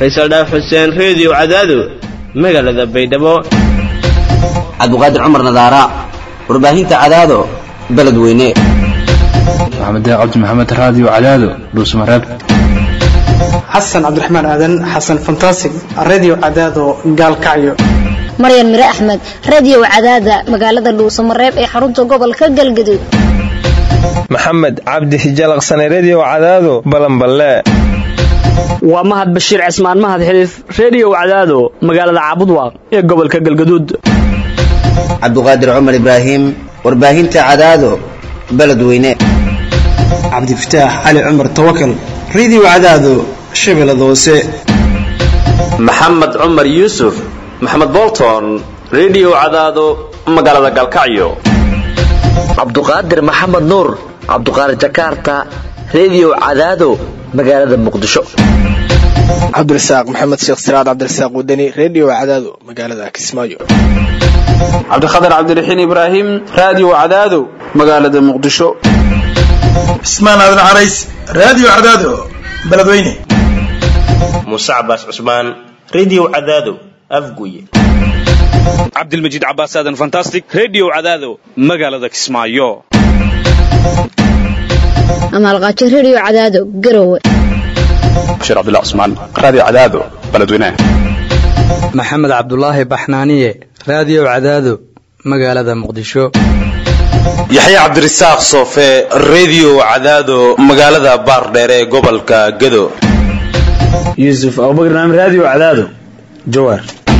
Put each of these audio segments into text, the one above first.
faysal dhaaf xuseen reediyo cadaado magaalada baydhabo cabdiqaadir cumar nadaara warbaahinta cadaado beledweyne maxamed cabdi maxamed raadiyo cadaado dhuusmareeb xasan cabdiraxmaan aadan xasan fantasig radio cadaado gaalkacyo maryan mire axmed radio cadaada magaalada dhuusamareeb ee xarunta gobolka galgaduud maxamed cabdi hijalaqsane redio cadaado balanballe waa mahad bashiir cismaan mahad xiliif reediyo cadaado magaalada caabudwaaq ee gobolka galgaduud cabdiqaadir cumar ibraahim warbaahinta cadaado beledweyne cabdifataax cali cumar tawakal radio cadaado shabeellada hoose maxamed cumar yuusuf maxamed bolton redio cadaado magaalada galkacyo cabduqaadir maxamed nuur cabduqaadir jakarta redio cadaado magaalada muqdisho cabdirasaaq maxamed sheekh siraad cabdirasaaq wadani redio cadaado magaalada kismaayo cabdikhatar cabdiraxiin ibraahim raadiyo cadaado magaalada muqdisho cismaan aadan carays raadiyo cadaado beledweyne muuse cabaas cusmaan redio cadaado afguye cabdilmajiid cabaas aadan fantastic redio cadaado magaalada kismaayo amaalqaajo redio cadaado garowe bashiir cabdullah cusmaan raadiyo cadaado beledweyne maxamed cabdulaahi baxnaaniye raadiyo cadaado magaalada muqdisho yaxya cabdirasaaq soofe redio cadaado magaalada baardheere ee gobolka gado yuusuf abubakar naam raadiyo cadaado jawaar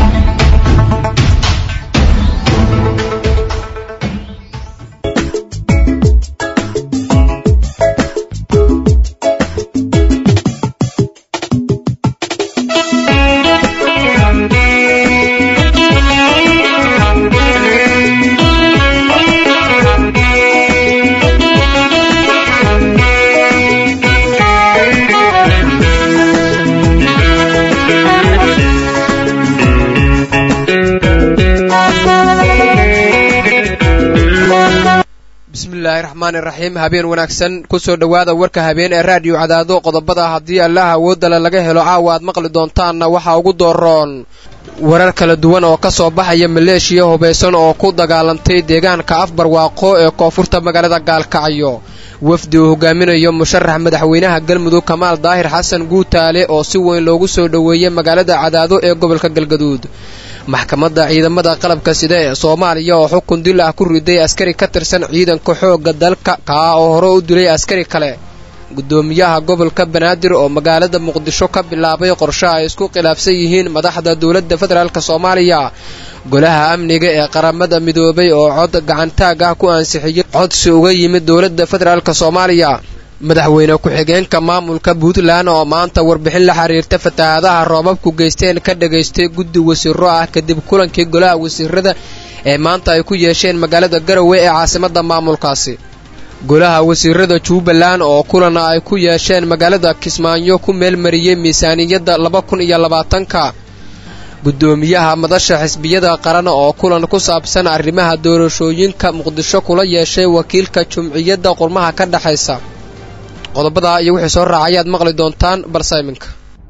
bismillahi raxmaani raxiim habeen wanaagsan kusoo dhowaada warka habeen ee raadiyo cadaado qodobada haddii allaha awoodale laga helo caawa aad maqli doontaanna waxaa ugu dooroon warar kala duwan oo ka soo baxaya maleeshiya hubaysan oo ku dagaalantay deegaanka afbarwaaqo ee koonfurta magaalada gaalkacyo wafdi uu hogaaminayo musharax madaxweynaha galmudug kamaal daahir xasan guutaale oo si weyn loogu soo dhoweeyey magaalada cadaado ee gobolka galgaduud maxkamadda ciidamada qalabka sida ee soomaaliya oo xukun dil ah ku riday askari ka tirsan ciidanka xoogga dalka kaa oo hore u dilay askari kale gudoomiyaha gobolka banaadir oo magaalada muqdisho ka bilaabay qorshe ay isku khilaafsan yihiin madaxda dowladda federaalk soomaaliya golaha amniga ee qaramada midoobay oo cod gacantaag ah ku ansixiyey codsi uga yimid dowladda federaalk soomaaliya madaxweyne ku-xigeenka maamulka puntland oo maanta warbixin la xiriirta fatahaadaha roobabku geysteen ka dhagaystay guddi wasiiro ah kadib kulankii golaha wasiirada ee maanta ay ku yeesheen magaalada garowe ee caasimada maamulkaasi golaha wasiirada jubbaland oo kulana ay ku yeesheen magaalada kismaayo ku meelmariyey miisaaniyadda laba kun iyo labaatanka gudoomiyaha madasha xisbiyada qaran oo kulan ku saabsan arrimaha doorashooyinka muqdisho kula yeeshay wakiilka jumciyadda qurmaha ka dhexaysa qodobadaa iyo wixii soo raaca ayaad maqli doontaan balse iminka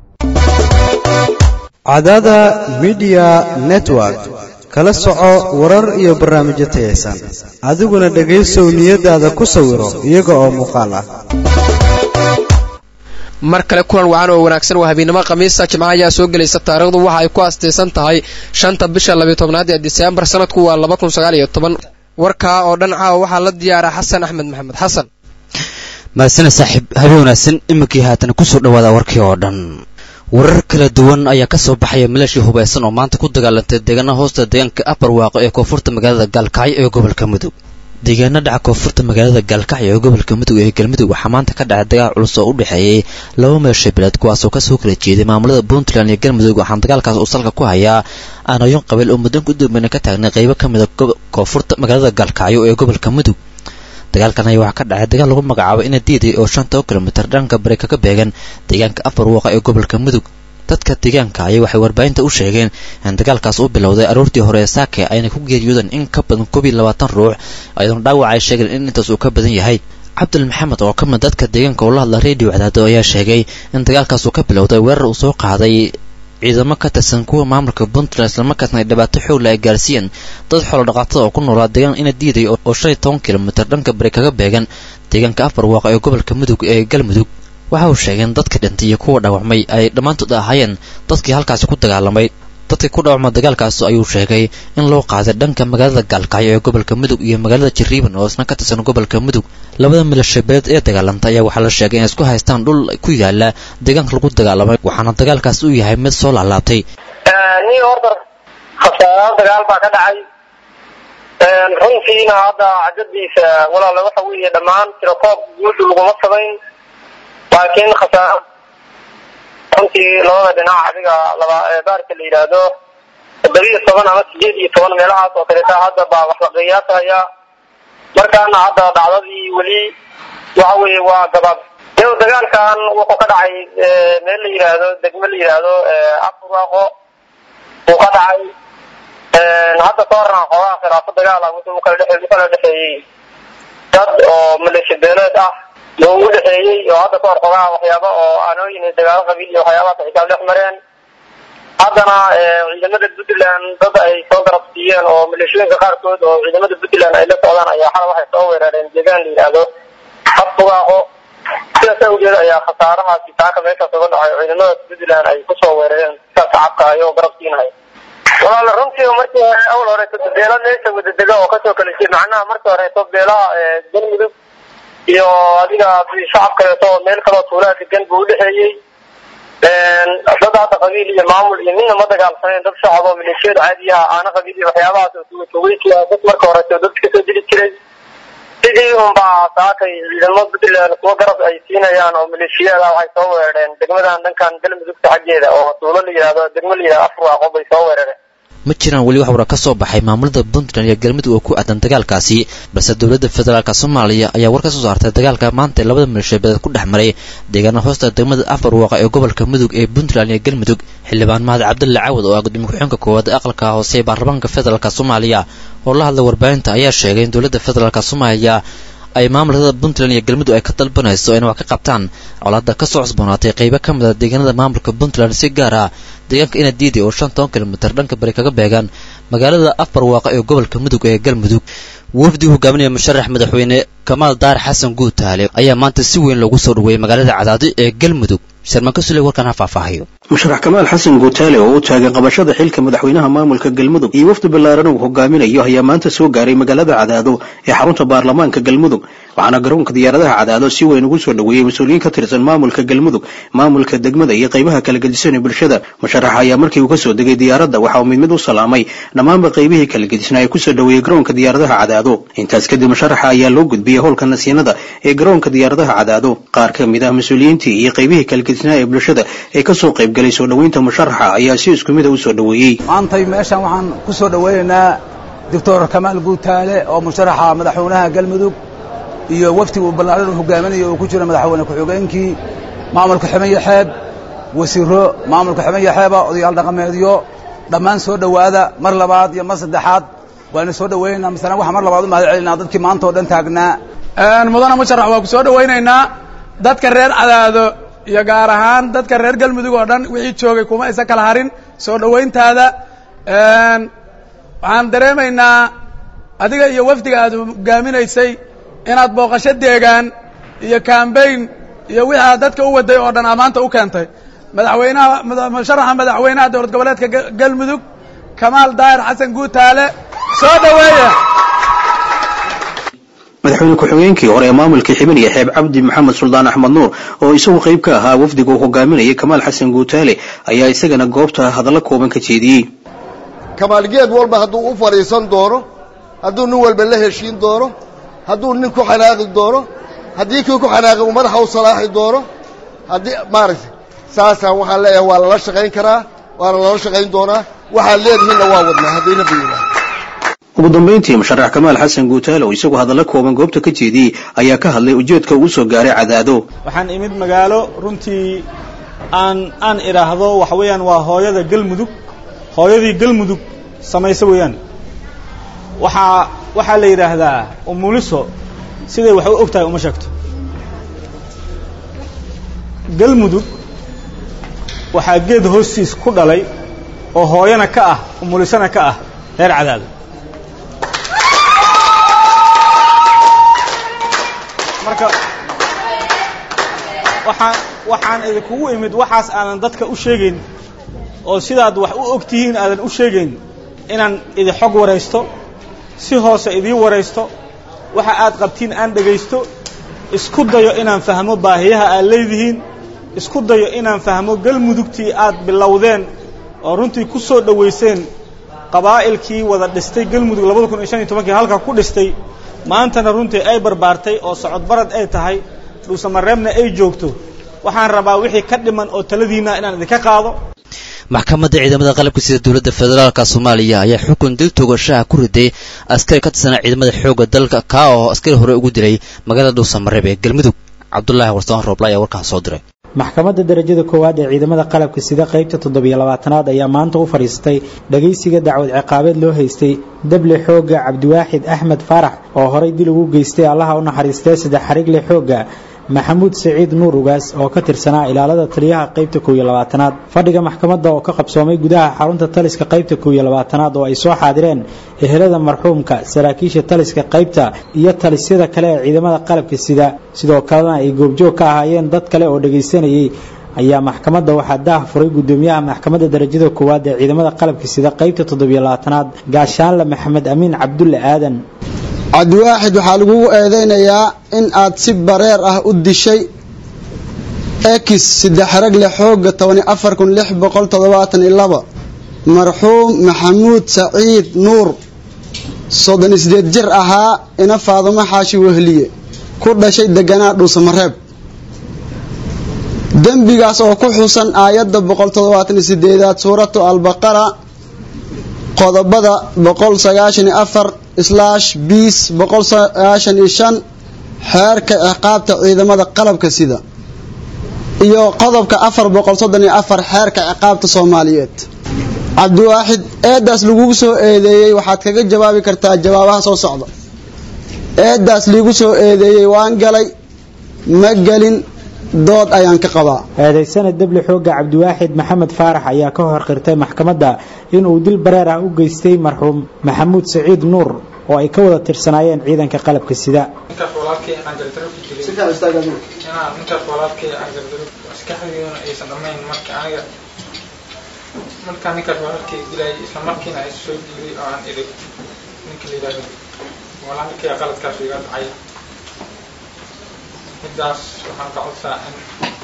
cadaada midiya network kala soco warar iyo barnaamijyo tayaysan adiguna dhegaysow niyadaada ku sawiro iyaga oo muuqaal ah mar kale kulan wacan oo wanaagsan waa habeennimo khamiisa jimca ayaa soo gelaysa taariikhdu waxa ay ku astaysan tahay shanta bisha labiyo tobnaad ee diseembar sanadku waa laba kun sagaal iyo toban warkaa oo dhan caawa waxaa la diyaara xasan axmed maxamed xasan maadsane saaxiib habeen wanaagsan iminkii haatan kusoo dhawaada warkii oo dhan warar kala duwan ayaa ka soo baxaya maleeshia hubaysan oo maanta ku dagaalantay deegaana hoosta deegaanka abarwaaqo ee koonfurta magaalada gaalkacyo ee gobolka mudug deegaana dhaca koonfurta magaalada gaalkacyo ee gobolka mudug ee galmudug waxaa maanta ka dhacay dagaal culus oo u dhexeeyey laba meelsha bileed kuwaasoo kasoo kala jeeday maamulada puntland iyo galmudug waxaana dagaalkaas uu salka ku hayaa aanayon qabiil oo muddan ku dambeyna ka taagnay qaybo ka mida koonfurta magaalada gaalkacyo ee gobolka mudug dagaalkan ayaa waxaa ka dhacay dagaal lagu magacaabo ina diiday oo shanta oo kilomitir dhanka bari kaga beegan deegaanka afar waaqa ee gobolka mudug dadka deegaanka ayaa waxay warbaahinta u sheegeen in dagaalkaas u bilowday aroortii hore ee saake ayna ku geeriyoodeen in ka badan koob iyo labaatan ruux ayadoona dhaawac ay sheegeen in intaas uu ka badan yahay cabdul maxamed oo ka mid dadka deegaanka ula hadla redio cadaado ayaa sheegay in dagaalkaas uu ka bilowday weerar uu soo qaaday ciidamo ka tirsan kuwa maamulka puntland islamarkaasna ay dhibaato xoogla ay gaarsiiyeen dad xoolo dhaqatada oo ku noolaa deegaan ina diiday oo shan iyo toban kilomitir dhanka bari kaga beegan deegaanka afar waaqa ee gobolka mudug ee galmudug waxa uu sheegay in dadka dhintay iyo kuwa dhaawacmay ay dhammaantood ahaayeen dadkii halkaasi ku dagaalamay dadkii ku dhaawacma dagaalkaas ayuu sheegay in loo qaaday dhanka magaalada gaalkacyo ee gobolka mudug iyo magaalada jariiban oo isna ka tirsan gobolka mudug labada milashabeed ee dagaalanta ayaa waxaa la sheegay inay isku haystaan dhul ku yaala deegaanka lagu dagaalamay waxaana dagaalkaas uu yahay mid soo laalaabtay ni horta khasaaro dagaal baa ka dhacay runtiina hadda cajadiisa walaala waxa weeye dhammaan tirakoob guudu laguma samayn laakiin khasaaro runtii labada dhinac adiga laba baarka la yidhaahdo toddobiyo toban ama sideed iyo toban meelahaas oo kaleeta hadda baa wax la qiyaasaya markaana hadda dhacdadii weli waxa weeye waa gabaab iyado dagaalkan wuxuu ka dhacay meel la yidhaahdo degmo la yidhaahdo afurwaaqo uu ka dhacay hadda ka horna xoogaa khilaafo dagaal ah wuxuu ukala dhexe ukala dhexeeyey dad oo maleeshiya beeleed ah loo ugu dhexeeyey oo hadda ka hor xoogaa waxyaaba oo aanooyin iyo dagaalo qabiil iyo waxyaabahaas ay kala dhex mareen haddana ciidamada puntland dad ay soo garab siiyeen oo maleeshooyinka qaarkood oo ciidamada puntland ay la socdaan ayaa xala waxay soo weerareen deegaan la yidhaahdo afbugaaqo sidaas awgeed ayaa khasaarahaasi taaka meeshaas uga dhacay ciidamada puntland ay kusoo weerareen sidaas shacabka ayagoo garab siinaya walaala runtii markii hore awal horeeto beela meesha wadadega oo kasoo kala jeed macnaha markii horeeto beelaha galmudug iyo adiga shacab kaleeto oo meel kaloo tuulaa degan buu udhexeeyey dad hadda qabiil iyo maamul iyo midna ma dagaalsaneen dad shacab oo maleeshiyada caadiyaha aana qabiil iyo waxyaabahaas oo tuugatuugeykiia dad marka horeeto dad kasoo dili jiray sidii unbaa saakay ciidamo puntland kuwa garab ay siinayaan oo maleeshiyada waxay soo weerareen degmadan dhankan galmudugta xaggeeda oo tuulo la yidhahdo degmo la yidhahdo afurwaaqo bay soo weerareen ma jiraan weli wax wara ka soo baxay maamulada puntland iyo galmudug oo ku aadan dagaalkaasi balse dowladda federaalka soomaaliya ayaa war ka soo saartay dagaalka maanta ee labada milashabeed ku dhex maray deegaana hoosta degmada afar waaqa ee gobolka mudug ee puntland iyo galmudug xildhibaan mahad cabdulle cawad oo ah gudoomiye ku-xeenka koowaad ee aqalka hoose ee baarlamaanka federaalk soomaaliya oo la hadlay warbaahinta ayaa sheegay in dowladda federaalk soomaaliya ay maamulkada puntland iyo galmudug ay ka dalbanayso inay wax ka qabtaan colaada ka soo cusboonaatay qaybo ka mid a deegaanada maamulka puntland si gaar ah deegaanka ina diiday oo shan toban kilomitir dhanka bari kaga beegaan magaalada afar waaqa ee gobolka mudug ee galmudug wafdi hogaaminaya musharax madaxweyne kamaal daar xasan guutaale ayaa maanta si weyn loogu soo dhaweeyey magaalada cadaado ee galmudug sharmaan ka sule warkaan ha faahfaahayo musharax kamaal xasan guutaale oo u taagay qabashada xilka madaxweynaha maamulka galmudug iyo wafdi ballaaran uu hogaaminayo ayaa maanta soo gaaray magaalada cadaado ee xarunta baarlamaanka galmudug waxaana garoonka diyaaradaha cadaado si weyn ugu soo dhaweeyey mas-uuliyiin ka tirsan maamulka galmudug maamulka degmada iyo qaybaha kala gedisan ee bulshada musharaxa ayaa markii uu kasoo degay diyaaradda waxa uu mid mid u salaamay dhammaanba qaybihii kala gedisnaa ee kusoo dhaweeyey garoonka diyaaradaha cadaado intaas kadib musharaxa ayaa loo gudbiyey howlka nasiinada ee garoonka diyaaradaha cadaado qaar ka mid ah mas-uuliyiintii iyo qaybihii kala gedisnaa ee bulshada ee kasoo qaybgalay soo dhaweynta musharaxa ayaa si isku mida u soo dhaweeyey maantay meeshan waxaan ku soo dhaweynaynaa doctor kamaal guutaale oo musharaxa madaxweynaha galmudug iyo wafdi uu ballaaran u hogaaminayo uu ku jiro madaxweyne ku-xigeenkii maamulka ximaya xeeb wasiiro maamulka ximaya xeeba odayaal dhaqameedyo dhammaan soo dhowaada mar labaad iyo mar saddexaad waana soo dhaweynaynaa masala waxaa mar labaad u mahad celinaa dadkii maanta oo dhan taagnaa mudana musharax waa ku soo dhawaynaynaa dadka reer cadaado iyo gaar ahaan dadka reer galmudug oo dhan wixii joogay kuma aysan kala harin soo dhowayntaada waxaan dareemaynaa adiga iyo wafdiga aad hogaaminaysay inaad booqasho deegaan iyo kambayn iyo wixii aad dadka u waday oo dhan amaanta u keentay madaxweynaha musharaxa madaxweynaha dowlad goboleedka galmudug kamaal daahir xasan guutaale soo dhaweeya madaxweyne ku-xigeenkii hore ee maamulkii xibiniya xeeb cabdi maxamed suldaan axmed nuur oo isagu qayb ka ahaa wafdiga uu hogaaminayay kamaal xasan guutaale ayaa isagana goobta hadallo kooban ka jeediyey kamaalgeed walba hadduu u fadhiisan doono hadduu nin walba la heshiin doono hadduu nin ku xanaaqi doono haddii kii ku xanaaqi uu madaxa u salaaxi doono haddii maaragtay saasaan waxaan leeyahay waa lala shaqayn karaa waana lala shaqayn doonaa waxaad leedihiinna waa wadnaa haddayna bayinaa ugu dambayntii musharax kamaal xasan guutaale oo isagu hadallo kooban goobta ka jeediyey ayaa ka hadlay ujeedka uu soo gaaray cadaado waxaan imid magaalo runtii aan aan idhaahdo waxa weeyaan waa hooyada galmudug hooyadii galmudug samayso weeyaan waxaa waxaa la yidhaahdaa umuliso siday wax u og tahay uma sheegto galmudug waxaa geed hoostiis ku dhalay oo hooyana ka ah umulisana ka ah reer cadaado marka waxaan waxaan idinkugu imid waxaas aadan dadka u sheegayn oo sidaad wax u og tihiin aadan u sheegayn inaan idin xog waraysto si hoose idiin waraysto waxa aad qabtiin aan dhegaysto isku dayo inaan fahmo baahiyaha aad leedihiin isku dayo inaan fahmo galmudugtii aad bilowdeen oo runtii ku soo dhowayseen qabaa'ilkii wada dhistay galmudug labada kun iyo shan iyo tobankii halka ku dhistay maantana runtii ay barbaartay oo socod barad ay tahay dhuusamareebna ay joogto waxaan rabaa wixii ka dhiman oo taladiinna inaan idinka qaado maxkamadda ciidamada qalabka sida dowladda federaalka soomaaliya ayaa xukun dil toogashaha ku riday askari ka tirsanaa ciidamada xoogga dalka kaa oo askari hore ugu dilay magaalada dhuusamareeb ee galmudug cabdulaahi warsaan rooble ayaa warkaan soo diray maxkamadda darajada koowaad ee ciidamada qalabka sida qaybta toddobiyo labaatanaad ayaa maanta u fadhiistay dhagaysiga dacwad ciqaabeed loo haystay dable xoogga cabdiwaaxid axmed faarax oo horay dil ugu geystay allaha u naxariistee saddex xarigle xoogga maxamuud siciid nuur ugaas oo ka tirsanaa ilaalada taliyaha qaybta kow iyo labaatanaad fadhiga maxkamadda oo ka qabsoomay gudaha xarunta taliska qaybta kow iyo labaatanaad oo ay soo xaadireen ehelada marxuumka saraakiisha taliska qaybta iyo talisyada kale ee ciidamada qalabka sida sidoo kalena ay goobjoog ka ahaayeen dad kale oo dhagaysanayay ayaa maxkamadda waxaa daah furay gudoomiyaha maxkamadda darajada koowaad ee ciidamada qalabka sida qaybta toddobiyo labaatanaad gaashaanle maxamed amiin cabdulle aadan cabdiwaaxid waxaa lagugu eedaynayaa in aad si bareer ah u dishay ekis saddex ragle xoogga tobani afar kun lix boqol toddobaatan iyo laba marxuum maxamuud saciid nuur soddon isdeed jir ahaa ina faadumo xaashi wehliye ku dhashay deganaa dhuusamareeb dembigaas oo ku xusan aayadda boqol toddobaatan iyo sideedaad suuratu albaqara qodobada boqol sagaashan iyo afar islaash biis boqol sagaashan iyo shan xeerka ciqaabta ciidamada qalabka sida iyo qodobka afar boqol soddon iyo afar xeerka ciqaabta soomaaliyeed cabdiwaaxid eedaas lagugu soo eedeeyey waxaad kaga jawaabi kartaa jawaabaha soo socda eedaas liigu soo eedeeyey waan galay ma gelin dood ayaan ka qabaa eedaysana dable xoogga cabdiwaaxid maxamed faarax ayaa ka hor qirtay maxkamadda inuu dil bareer ah u geystay marxuum maxamuud saciid nuur oo ay ka wada tirsanaayeen ciidanka qalabka sida markaa ninkaas walaalkay dilayay isla markiina ay soo diiday oo aan idhi ninka la yidhahdo walaalkay qaladkaas iga dhacay midaas waxaan ka codsaa in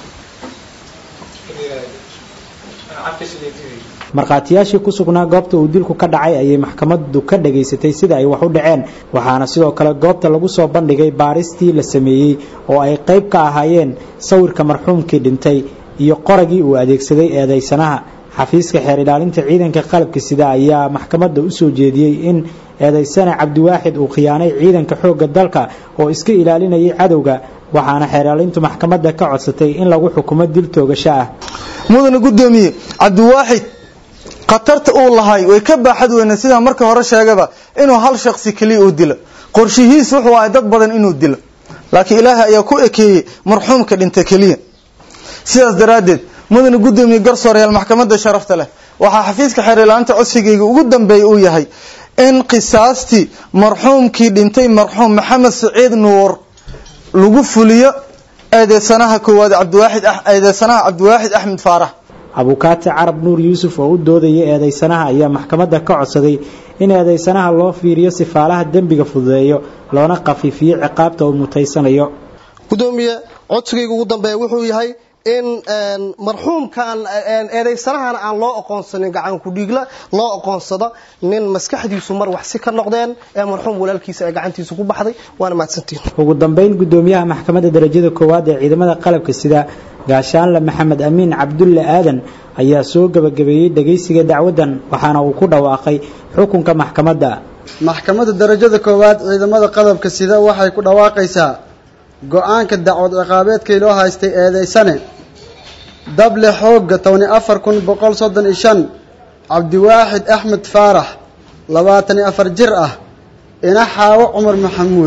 markhaatiyaashii ku sugnaa goobta uu dilku ka dhacay ayay maxkamaddu ka dhagaysatay sida ay wax u dhaceen waxaana sidoo kale goobta lagu soo bandhigay baaristii la sameeyey oo ay qayb ka ahaayeen sawirka marxuumkii dhintay iyo qoragii uu adeegsaday eedaysanaha xafiiska xeer ilaalinta ciidanka qalabka sida ayaa maxkamadda u soo jeediyey in eedaysane cabdiwaaxid uu khiyaanay ciidanka xoogga dalka oo iska ilaalinayay cadowga waxaana xeer ilaalintu maxkamadda ka codsatay in lagu xukumo dil toogasho ah mudane gudoomiye cabdiwaaxid khatarta uu lahay way ka baaxad weyne sidaan markii hore sheegaba inuu hal shaksi keliya uu dilo qorshihiis wuxuu ahay dad badan inuu dilo laakiin ilaahay ayaa ku ekeeyey marxuumka dhinta keliya sidaas daraaddeed mudane gudoomiye garsooreyaal maxkamadda sharafta leh waxaa xafiiska xeer ilaalinta codsigayga ugu dambeeya uu yahay in qisaastii marxuumkii dhintay marxuum maxamed saciid nuur lagu fuliyo eedeysanaha koowaad cabdiwaaxid eedeysanaha cabdiwaaxid axmed faarax abukaati carab nuur yuusuf oo u doodaya eedeysanaha ayaa maxkamadda ka codsaday in eedeysanaha loo fiiriyo sifaalaha dembiga fududeeyo loona khafiifiyo ciqaabta uu mutaysanayo gudoomiye codsigayga ugu dambeeya wuxuu yahay in marxuumkan eedeysanahan aan loo aqoonsanin gacanku dhiigla loo aqoonsado nin maskaxdiisu mar wax si ka noqdeen ee marxuum walaalkiisa ee gacantiisa ku baxday waana mahadsantiin ugu dambeyn gudoomiyaha maxkamadda darajada koowaad ee ciidamada qalabka sida gaashaanle maxamed amiin cabdulle aadan ayaa soo gebagabeeyey dhagaysiga dacwaddan waxaana uu ku dhawaaqay xukunka maxkamadda maxkamadda darajada koowaad ciidamada qalabka sida waxay ku dhawaaqaysaa go-aanka dacwad ciqaabeedkii loo haystay eedeysane dable xoogga tobani afar kun boqol soddon iyo shan cabdiwaaxid axmed faarax labaatan iyo afar jir ah ina xaawo cumar maxamuud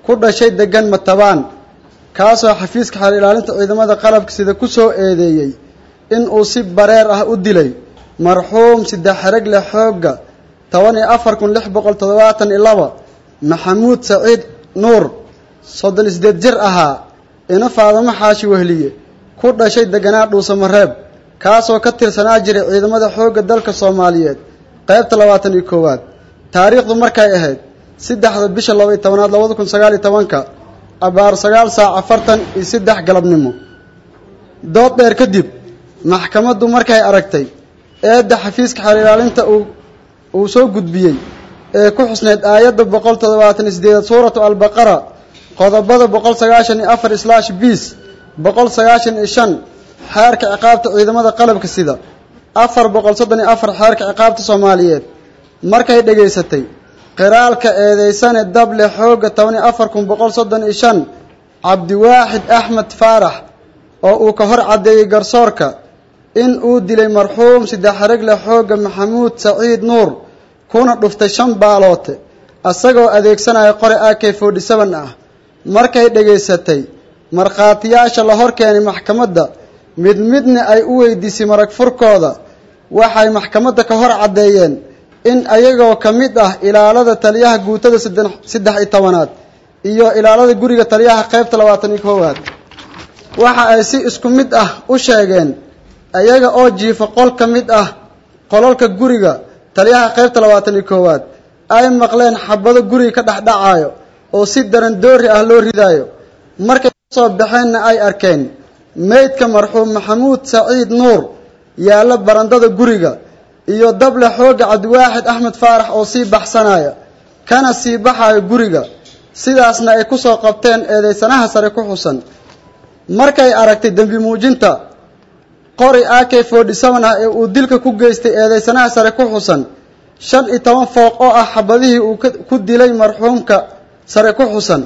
ku dhashay degan matabaan kaasoo xafiiska xeer ilaalinta ciidamada qalabka sida ku soo eedeeyey in uu si bareer ah u dilay marxuum saddex xereg leh xoogga toban iyo afar kun lix boqol toddobaatan iyo laba maxamuud saciid nuur soddon iyo siddeed jir ahaa ina faadamo xaashi wehliye ku dhashay deganaa dhuusamareeb kaasoo ka tirsanaa jiray ciidamada xoogga dalka soomaaliyeed qaybta labaatan iyo koowaad taariikhdu markay ahayd saddexda bisha laba iyo tobanaad labada kun sagaal iyo tobanka abaar sagaal saac afartan iyo saddex galabnimo dood dheer kadib maxkamaddu markay aragtay eedda xafiiska xeer ilaalinta uu uu soo gudbiyey ee ku xusneyd aayadda boqol toddobaatan iyo sideedaad suuratu albaqara qodobada boqol sagaashan iyo afar islaash biis boqol sagaashan iyo shan xeerka ciqaabta ciidamada qalabka sida afar boqol soddon iyo afar xeerka ciqaabta soomaaliyeed markay dhegaysatay qiraalka eedeysane dable xoogga toban iyo afar kun boqol soddon iyo shan cabdiwaaxid axmed faarax oo uu ka hor caddeeyey garsoorka in uu dilay marxuum saddex xeregle xoogga maxamuud saciid nuur kuna dhuftay shan baaloote isagoo adeegsanaya qore a k forty seven ah markay dhegaysatay markhaatiyaasha la hor keenay maxkamadda mid midna ay u weydiisay marag furkooda waxay maxkamadda ka hor caddeeyeen in ayagoo ka mid ah ilaalada taliyaha guutada saddex iyo tobanaad iyo ilaalada guriga taliyaha qaybta labaatan iyo koowaad waxa ay si isku mid ah u sheegeen ayaga oo jiifa qol ka mid ah qolalka guriga taliyaha qaybta labaatan iyo koowaad ay maqleen xabado guriga ka dhexdhacaayo oo si daran doori ah loo ridaayo markay kasoo baxeenna ay arkeen meydka marxuum maxamuud saciid nuur yaalla barandada guriga iyo dable xoogga cabdiwaaxid axmed faarax oo sii baxsanaya kana sii baxayo guriga sidaasna ay ku soo qabteen eedeysanaha sare ku xusan markay aragtay dembi muujinta qori a k forty seven ah ee uu dilka ku geystay eedeysanaha sare ku xusan shan iyo toban fooq oo ah xabadihii uu ku dilay marxuumka sare ku xusan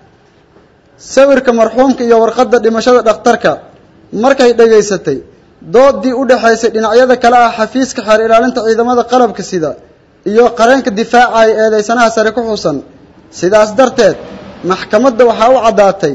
sawirka marxuumka iyo warqadda dhimashada dhakhtarka markay dhegaysatay doodii u dhexaysay dhinacyada kale ah xafiiska xeer ilaalinta ciidamada qalabka sida iyo qareenka difaacaya eedeysanaha sare ku xusan sidaas darteed maxkamadda waxaa u caddaatay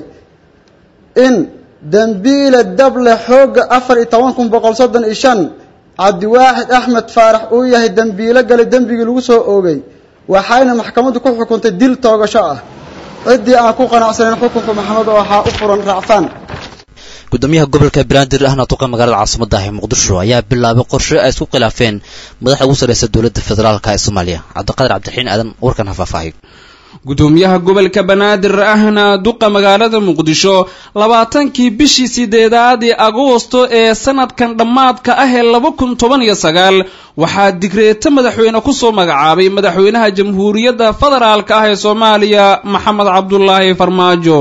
in dembiile dable xoogga afar iyo toban kun boqol soddon iyo shan cabdiwaaxid axmed faarax uu yahay dembiilo galay dembigii lagu soo oogay waxayna maxkamaddu ku xukuntay dil toogasho ah ciddii aan ku qanacsanayn xukunka maxamed waxaa u furan raacfaan gudoomiyaha gobolka banaadir ahna tuqa magaalada caasimada ah ee muqdisho ayaa bilaabay qorshe ay isku khilaafeen madaxda ugu sarreysa dowladda federaalka ee soomaaliya cabdiqadir cabdiraxiin aadan warkan ha faahfaahiyo gudoomiyaha gobolka banaadir ahna duqa magaalada muqdisho labaatankii bishii sideedaad ee agoosto ee sanadkan dhammaadka ah ee laba kun toban iyo sagaal waxaa digreeto madaxweyne kusoo magacaabay madaxweynaha jamhuuriyadda federaalka ah ee soomaaliya maxamed cabdulaahi farmaajo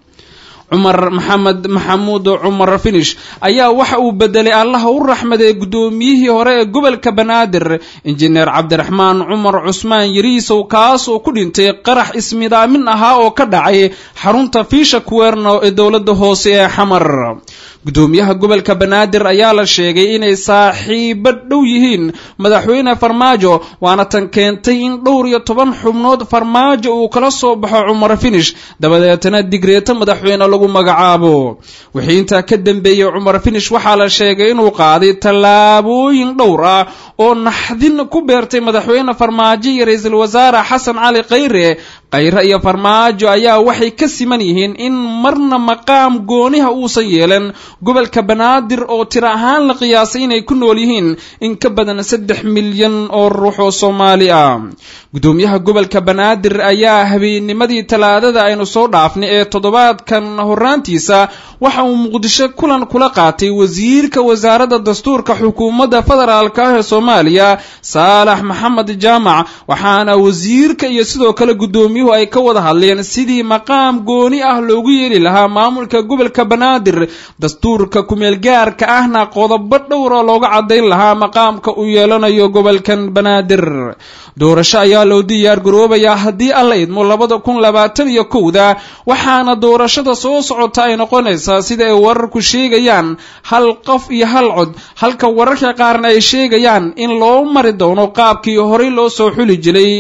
cumar maxamed maxamuud cumar finish ayaa waxa uu bedelay allaha u raxmaday guddoomiyihii hore ee gobolka banaadir injineer cabdiraxmaan cumar cusmaan yariisow kaas oo ku dhintay qarax ismidaamin ahaa oo ka dhacay xarunta fiisha kuweerno ee dowladda hoose ee xamar gudoomiyaha gobolka banaadir ayaa la sheegay inay saaxiibo dhow yihiin madaxweyne farmaajo waana tan keentay in dhowr iyo toban xubnood farmaajo uu kala soo baxo cumar finish dabadeetana digreeto madaxweyne lagu magacaabo wixii intaa ka dambeeyey cumar finish waxaa la sheegay inuu qaaday tallaabooyin dhowr ah oo naxdin ku beertay madaxweyne farmaajo iyo ra-iisul wasaare xasan cali khayre khayre iyo farmaajo ayaa waxay ka siman yihiin in marna maqaam gooniha uusan yeelan gobolka banaadir oo tiro ahaan la qiyaasay inay ku nool yihiin in ka badan saddex milyan oo ruux oo soomaali ah gudoomiyaha gobolka banaadir ayaa habeennimadii talaadada aynu soo dhaafnay ee toddobaadkan horaantiisa waxa uu muqdisho kulan kula qaatay wasiirka wasaaradda dastuurka xukuumadda federaalk ah ee soomaaliya saalax maxamed jaamac waxaana wasiirka iyo sidoo kale gudoomiyuhu ay ka wada hadleen sidii maqaam gooni ah loogu yeeli lahaa maamulka gobolka banaadir dastuurka kumeelgaarka ahna qodobo dhowra looga cadayn lahaa maqaamka uu yeelanayo gobolkan banaadir doorasho ayaa loo diyaar garoobayaa haddii alla idmo labada kun labaatan iyo kowda waxaana doorashada soo socota ay noqonaysaa sida ay wararku sheegayaan hal qof iyo hal cod halka wararka qaarna ay sheegayaan in loo mari doono qaabkii horey loo soo xuli jiray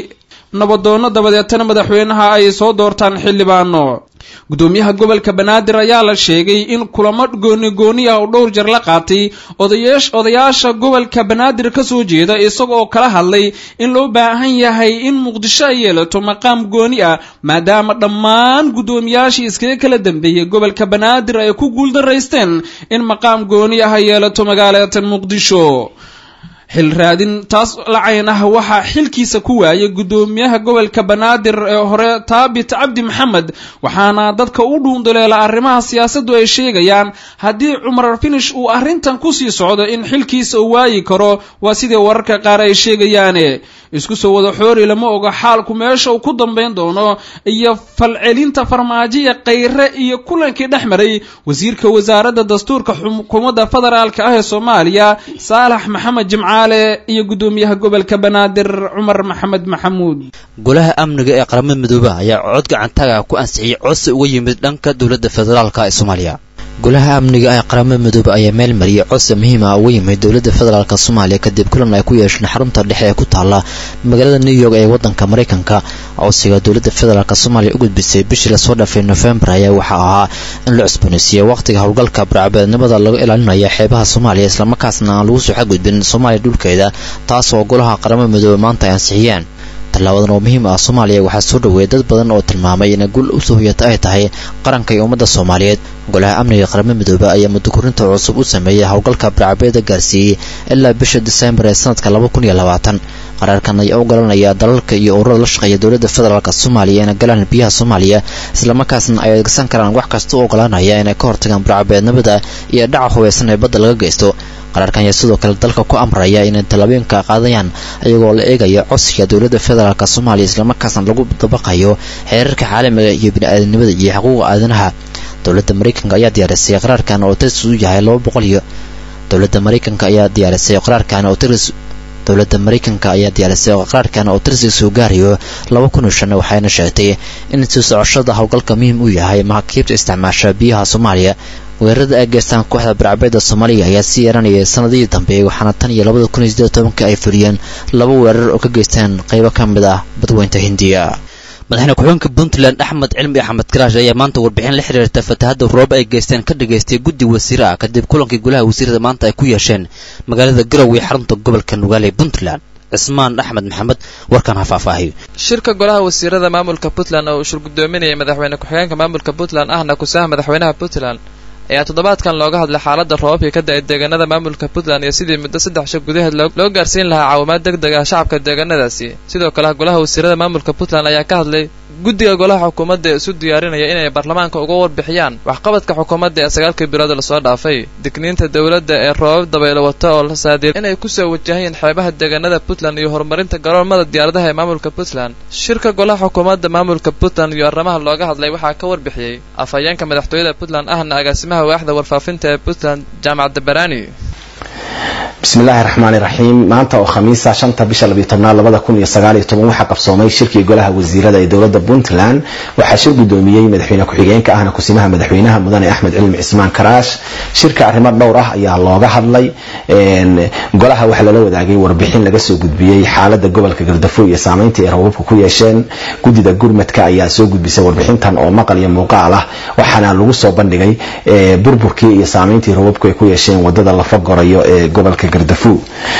nabadoonno dabadeetana madaxweynaha ay soo doortaan xildhibaano gudoomiyaha gobolka banaadir ayaa la sheegay in kulamo gooni gooni ah oo dhowr jeer la qaatay odayaasha gobolka banaadir ka soo jeeda isagoo kala hadlay in loo baahan yahay in muqdisho ay yeelato maqaam gooni ah maadaama dhammaan guddoomiyaashii iskaga kala dambeeyey gobolka banaadir ay ku guuldaraysteen in maqaam gooni ah ay yeelato magaalada muqdisho xil raadin taas lacayn ah waxaa xilkiisa ku waayay guddoomiyaha gobolka banaadir ee hore taabit cabdi maxamed waxaana dadka u dhuunduleela arrimaha siyaasaddu ay sheegayaan haddii cumar finish uu arrintan kusii socdo in xilkiisa uu waayi karo waa sidii wararka qaar ay sheegayaane isku soo wada xoori lama oga xaalku meesha uu ku dambayn doono iyo falcelinta farmaajoya khayre iyo kulankii dhex maray wasiirka wasaaradda dastuurka xukuumadda federaalka ah ee soomaaliya saalax maxamed jimcaale iyo guddoomiyaha gobolka banaadir cumar maxamed maxamuud golaha amniga ee qaramada midoobaha ayaa cod gacantaga ku ansixiyey codsi uga yimid dhanka dowladda federaalka ee soomaaliya golaha amniga ee qaramada midoobe ayaa meel mariyay codsi muhiim ah uga yimid dowladda federaalk soomaaliya kadib kulan ay ku yeesheen xarunta dhexe ee ku taala magaalada new york ee wadanka maraykanka codsiga dowladda federaalk soomaaliya u gudbisay bishii lasoo dhaafay nofembar ayaa waxaa ahaa in la cusboonaysiiyo wakhtiga howlgalka barcabeednimada laga ilaalinaya xeebaha soomaaliya islamarkaasna aan lagu soo xadgudbin soomaaliya dhulkeeda taas oo golaha qaramada midoobe maanta ay ansixiyeen tallaabadan oo muhiim ah soomaaliya waxaa soo dhoweeyay dad badan oo tilmaamay inay gul u soohiyata ay tahay qaranka iyo ummadda soomaaliyeed golaha amniga qaramada midoobe ayaa muddokorinta cusub u sameeyey howlgalka barcabeeda gaarsiiyey ilaa bisha diseembar ee sanadka laba kun iyo labaatan qaraarkan ayaa u ogolanaya dalalka iyo ururada la shaqeeya dowladda federaalk soomaaliya inay galaan biyaha soomaaliya islamarkaasna ay adeegsan karaan wax kasta u ogolanaya inay ka hortagaan barcabeednimada iyo dhaca hubeysan ee badda laga geysto qaraarkan ayaa sidoo kale dalka ku amraya inay tallaabooyinka qaadayaan iyagoo la eegaya codsiga dowladda federaalk soomaaliya islamarkaasna lagu dabaqayo xeerarka caalamiga iyo bini-aadanimada iyo xuquuqa aadanaha dowladda maraykanka ayaa diyaarisay qaraarkan oo tiris u yahay laba boqol iyo dowladda maraykanka ayaa diyaarisay qaraarkan oo tiris dowladda maraykanka ayaa diyaarisay qaraarkan oo tirsi soo gaarayo laba kun iyo shan waxayna sheegtay in sii socoshada howlgalka muhiim u yahay maraakiibta isticmaasha biyaha soomaaliya weerarada ay geystaan kooxda barcabeeda soomaaliya ayaa sii yeeranayay sanadihii dambe waxaana tan iyo labada kun iyo siddeed tobanka ay fuliyeen laba weerar oo ka geystaan qaybo ka mid ah badweynta hindiya madaxweyne ku-xigeenka puntland axmed cilmi axmed karaash ayaa maanta warbixin la xiriirta fatahadda roob ay geysteen ka dhageystay guddi wasiire ah kadib kulankii golaha wasiirada maanta ay ku yeesheen magaalada garowe ee xarunta gobolka nugaale ee puntland cismaan axmed maxamed warkan ha faahfaahiyo shirka golaha wasiirada maamulka puntland oo uu shir gudoominayay madaxweyne ku-xigeenka maamulka puntland ahna kusaha madaxweynaha puntland ayaa toddobaadkan looga hadlay xaaladda roobabkii ka da-ay deegaanada maamulka puntland iyo sidii muddo saddex shir gudaheed loo gaarsiin lahaa caawimaad deg deg ah shacabka deegaanadaasi sidoo kale golaha wasiirada maamulka puntland ayaa ka hadlay guddiga golaha xukuumadda ee isu diyaarinaya inay baarlamaanka uga warbixiyaan waxqabadka xukuumadda ee sagaalkii bilood lasoo dhaafay digniinta dowladda ee roobab dabaylo wata oo la saadiir inay kusoo wajahayeen xeebaha deegaanada puntland iyo horumarinta garoomada diyaaradaha ee maamulka puntland shirka golaha xukuumadda maamulka puntland iyo arrimaha looga hadlay waxaa ka warbixiyey afhayeenka madaxtooyada puntland ahna agaasimaha waaxda warfaafinta ee puntland jaamacadda barani bismillaahi raxmaani raxiim maanta oo khamiisa shanta bisha labiyo tobnaad labada kun iyo sagaal iyo toban waxaa qabsoomay shirkii golaha wasiirada ee dowladda puntland waxaa shir gudoomiyey madaxweyne ku-xigeenka ahna kusimaha madaxweynaha mudane axmed cilmi cismaan karaash shirka arrimo dhowr ah ayaa looga hadlay golaha waxaa lala wadaagay warbixin laga soo gudbiyey xaalada gobolka gardafo iyo saameynta ay rababka ku yeesheen guddida gurmadka ayaa soo gudbisay warbixintan oo maqal iyo muuqaal ah waxaana lagu soo bandhigay burburkii iyo saameyntii rababku ay ku yeesheen wadada lafa gorayo ee gobolka gardafo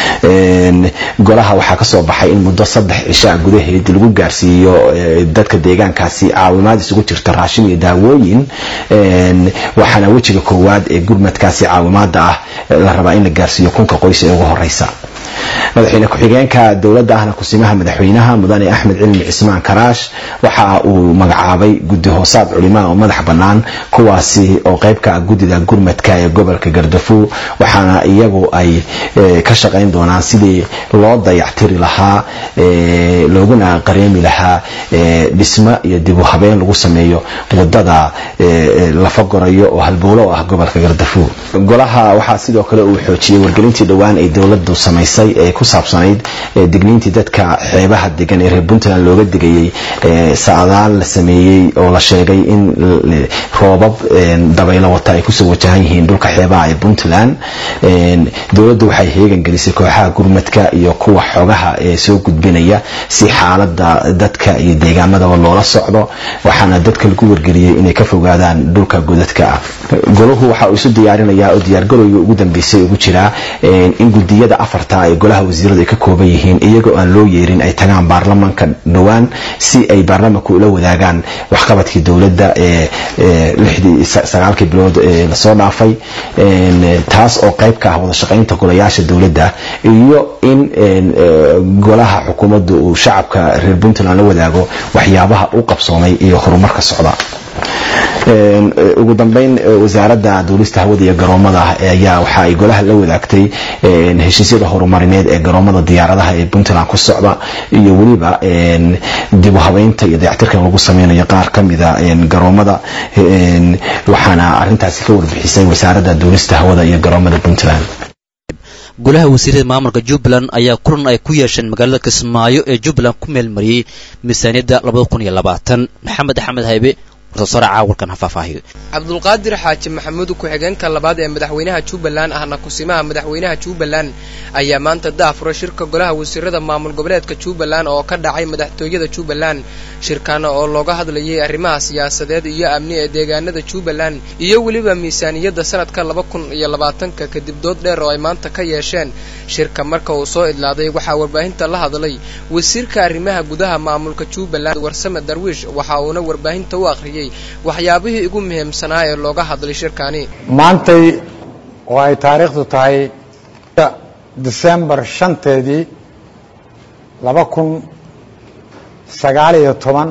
golaha waxaa kasoo baxay in muddo saddex cishaa gudaheed lagu gaarsiiyo dadka deegaankaasi caawimaad isugu jirta raashin iyo daawooyin waxaana wejiga koowaad ee gurmadkaasi caawimaada ah la rabaa in la gaarsiiyo kunka qoys ee ugu horeysa madaxweyne ku-xigeenka dowladda ahna kusimaha madaxweynaha mudane axmed cilmi cismaan karaash waxa uu magacaabay guddi hoosaad culimaa oo madax bannaan kuwaasi oo qeybka ah guddida gurmadka ee gobolka gardafo waxaana iyagu ay ka shaqayn doonaan sidii loo dayactiri lahaa looguna qareemi lahaa dhismo iyo dibu habeen lagu sameeyo wadada lafa gorayo oo halbowlo ah gobolka gardafo golaha waxaa sidoo kale uu xoojiyey wargelintii dhowaan ay dowladdu samaysay samaysay ee ku saabsanayd digniintii dadka xeebaha degan ee reer puntland looga digayey sacdaal la sameeyey oo la sheegay in roobab dabaylo wata ay kusoo wajahan yihiin dhulka xeebaha ee puntland dowladdu waxay heegan gelisay kooxaha gurmadka iyo kuwa xogaha ee soo gudbinaya si xaalada dadka iyo deegaamadaba loola socdo waxaana dadka lagu wargeliyey inay ka fogaadaan dhulka godadka ah golahu waxa uu isu diyaarinayaa oo diyaargarowga ugu dambeysay ugu jiraa in gudiyada afarta ee golaha wasiiradu ay ka kooban yihiin iyagoo aan loo yeerin ay tagaan baarlamanka dhowaan si ay baarlamanka ula wadaagaan waxqabadkii dowladda ee lixdii sagaalkii bilood ee lasoo dhaafay taas oo qayb ka ah wada shaqaynta golayaasha dowladda iyo in golaha xukuumadda uu shacabka reer puntland la wadaago waxyaabaha u qabsoomay iyo horumarka socda ugu dambeyn wasaaradda duulista hawada iyo garoomada ayaa waxa ay golaha la wadaagtay heshiisyada horumarineed ee garoomada diyaaradaha ee puntland ku socda iyo weliba dib u habeynta iyo dayactirka lagu sameynayo qaar ka mida garoomada waxaana arintaasi ka warbixisay wasaaradda duulista hawada iyo garoomada puntland golaha wasiirada maamulka jubbaland ayaa kulan ay ku yeesheen magaalada kismaayo ee jubbaland ku meelmariyey miisaaniyadda labada kun iyo labaatan maxamed axmed haybe warsoosare caawalkan ha faahfaahiyo cabdulqaadir xaaji maxamuud ku-xigeenka labaad ee madaxweynaha jubbaland ahna kusimaha madaxweynaha jubbaland ayaa maanta daafuray shirka golaha wasiirada maamul goboleedka jubbaland oo ka dhacay madaxtooyada jubbaland shirkaana oo looga hadlayay arrimaha siyaasadeed iyo amni ee deegaanada jubbaland iyo weliba miisaaniyadda sanadka laba kun iyo labaatanka kadib dood dheer oo ay maanta ka yeesheen shirka marka uu soo idlaaday waxaa warbaahinta la hadlay wasiirka arrimaha gudaha maamulka jubbaland warsame darwiish waxa uuna warbaahinta u akhriyey waxyaabihii ugu muhiimsanaa ee looga hadlay shirkani maantay oo ay taariikhdu tahay disembar shanteedii laba kun sagaal iyo toban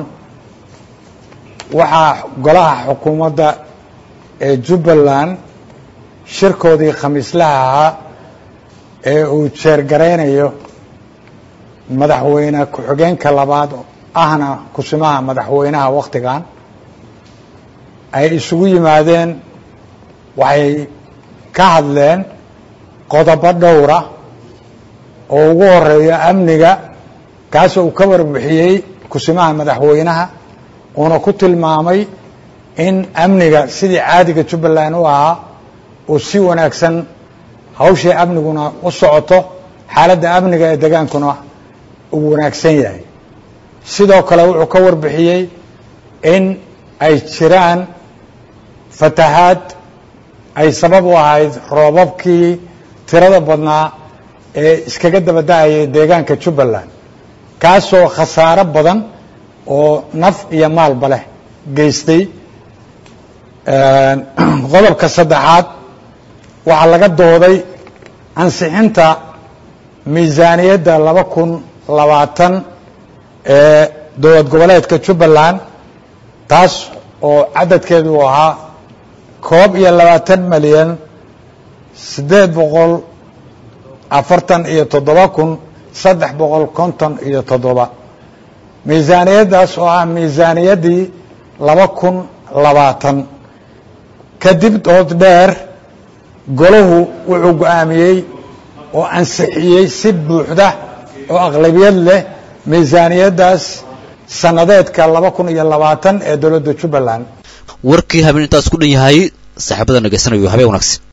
waxaa golaha xukuumadda ee jubbaland shirkoodii khamiislaha ahaa ee uu jeergaraynayo madaxweyne ku-xigeenka labaad ahna kusimaha madaxweynaha wakhtigan ay isugu yimaadeen waxay ka hadleen qodobo dhowra oo ugu horeeyo amniga kaasoo uu ka warbixiyey kusimaha madaxweynaha uuna ku tilmaamay in amniga sidii caadiga jubbaland u ahaa uu si wanaagsan hawshii amniguna u socoto xaaladda amniga ee degaankuna uu wanaagsan yahay sidoo kale wuxuu ka warbixiyey in ay jiraan fatahaad ay sabab u ahayd roobabkii tirada badnaa ee iskaga daba da-ayay deegaanka jubbaland kaasoo khasaaro badan oo naf iyo maalba leh geystay qodobka saddexaad waxaa laga dooday ansixinta miisaaniyadda laba kun labaatan ee dowlad goboleedka jubbaland taas oo cadadkeedu uu ahaa koob iyo labaatan milyan siddeed boqol afartan iyo toddoba kun saddex boqol konton iyo toddoba miisaaniyaddaas oo ah miisaaniyaddii laba kun labaatan kadib dood dheer golahu wuxuu go-aamiyey oo ansixiyey si buuxda oo aqlabiyad leh miisaaniyaddaas sannadeedka laba kun iyo labaatan ee dowladda jubbaland warkii habeen intaas ku dhan yahay saaxiibada nageysanayo habeen wanaagsan